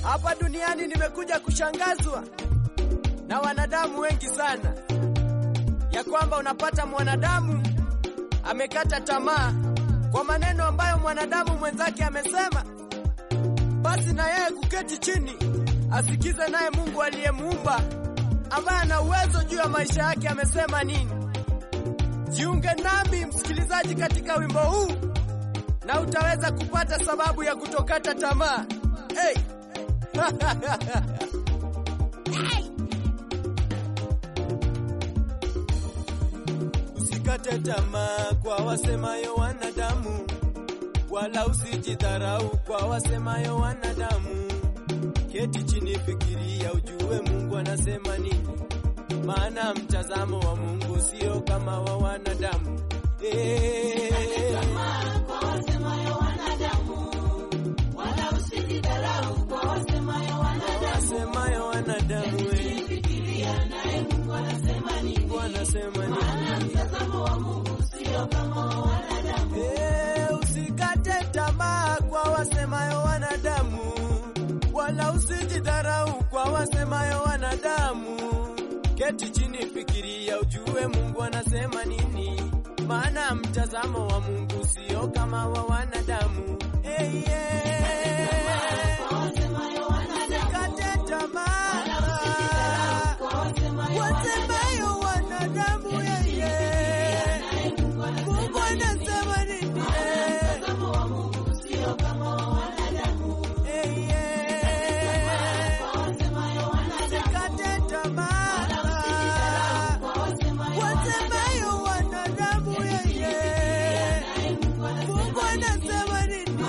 Hapa duniani nimekuja kushangazwa na wanadamu wengi sana, ya kwamba unapata mwanadamu amekata tamaa kwa maneno ambayo mwanadamu mwenzake amesema, basi na yeye kuketi chini asikize naye Mungu aliyemuumba ambaye ana uwezo juu ya maisha yake amesema nini. Jiunge nami msikilizaji, katika wimbo huu na utaweza kupata sababu ya kutokata tamaa. Hey! Usikate tamaa kwa wasemayo wanadamu, wala usijidharau kwa wasemayo wanadamu. Keti chini, fikiria, ujue Mungu anasema nini, maana mtazamo wa Mungu sio kama wa wanadamu. Eh. Wasemayo wanadamu, eh. Mungu anasema nini? Eh, usikate tamaa kwa wasemayo wanadamu, wala usijidharau kwa wasemayo wanadamu. Keti chini, fikiria, ujue Mungu anasema nini, maana mtazamo wa Mungu sio kama wa wanadamu. Eh, yeah. Usikate tamaa wasemayo wanadamu, yeye Mungu anasema nini? Eh, yeah. Usikate tamaa wasemayo wanadamu, yeye Mungu anasema nini?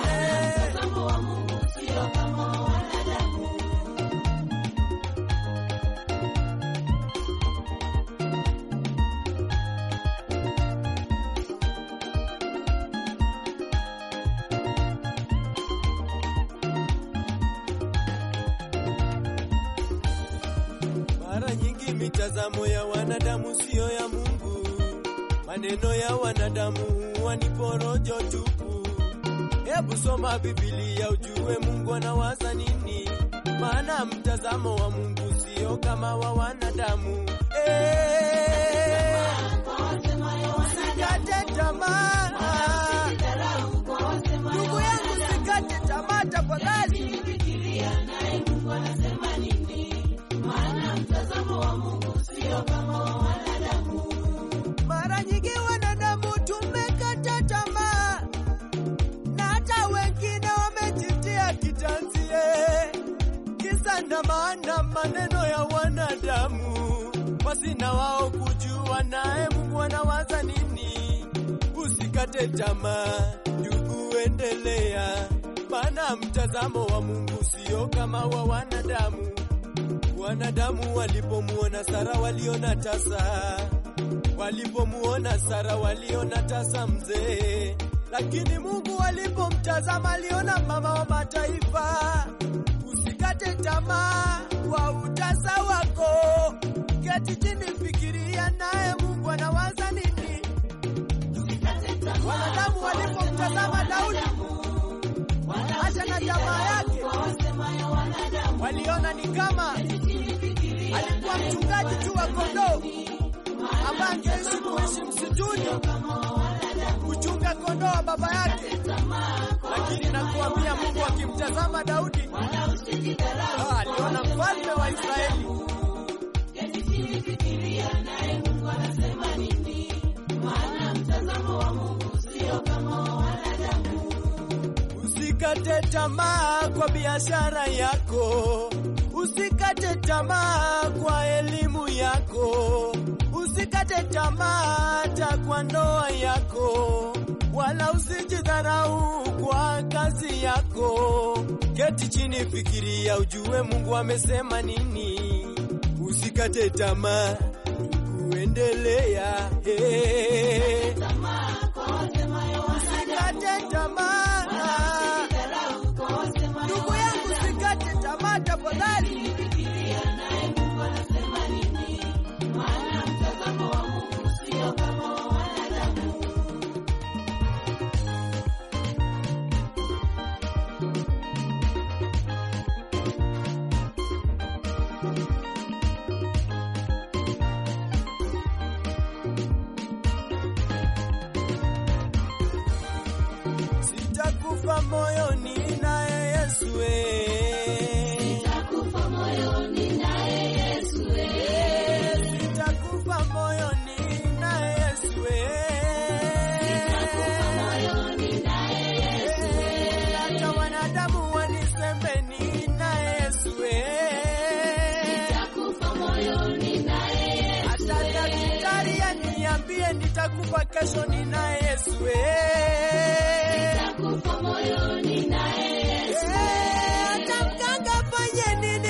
Mara nyingi mitazamo ya wanadamu siyo ya Mungu, maneno ya wanadamu huwa ni porojo tupu. Hebu soma Biblia ujue Mungu anawaza nini, maana mtazamo wa Mungu sio kama wa wanadamu. Eh, usikate tamaa ndugu yangu, usikate tamaa tafadhali. Mara nyingi wanadamu tumekata tamaa, na hata wengine wamejitia kitanzi, eh, kisa na maana maneno ya wanadamu, pasina wao kujua naye Mungu anawaza nini. Usikate tamaa ndugu, endelea, maana mtazamo wa Mungu sio kama wa wanadamu. Wanadamu walipomuona Sara waliona tasa, walipomuona Sara waliona tasa mzee, lakini Mungu alipomtazama aliona mama wa mataifa. Usikate tamaa kwa utasa wako, keti chini, fikiria naye Mungu anawaza nini. Wanadamu walipomtazama Daudi hata na jamaa yake waliona ni kama alikuwa mchungaji tu wa kondoo ambaye angeishi kuishi msituni kuchunga kondoo wa baba yake, lakini nakuambia, Mungu akimtazama Daudi ah, aliona mfalme wa Israeli. Usikate tamaa kwa biashara yako, usikate tamaa kwa elimu yako, usikate tamaa hata kwa ndoa yako, wala usijidharau kwa kazi yako. Keti chini, fikiria, ujue Mungu amesema nini. Usikate tamaa, kuendelea hey. Usikate tamaa ndugu yangu, usikate tamaa tafadhali. mie nitakufa kesho ninaye Yesu eh. Nitakufa moyoni naye Yesu. Eh, hata mganga afanye nini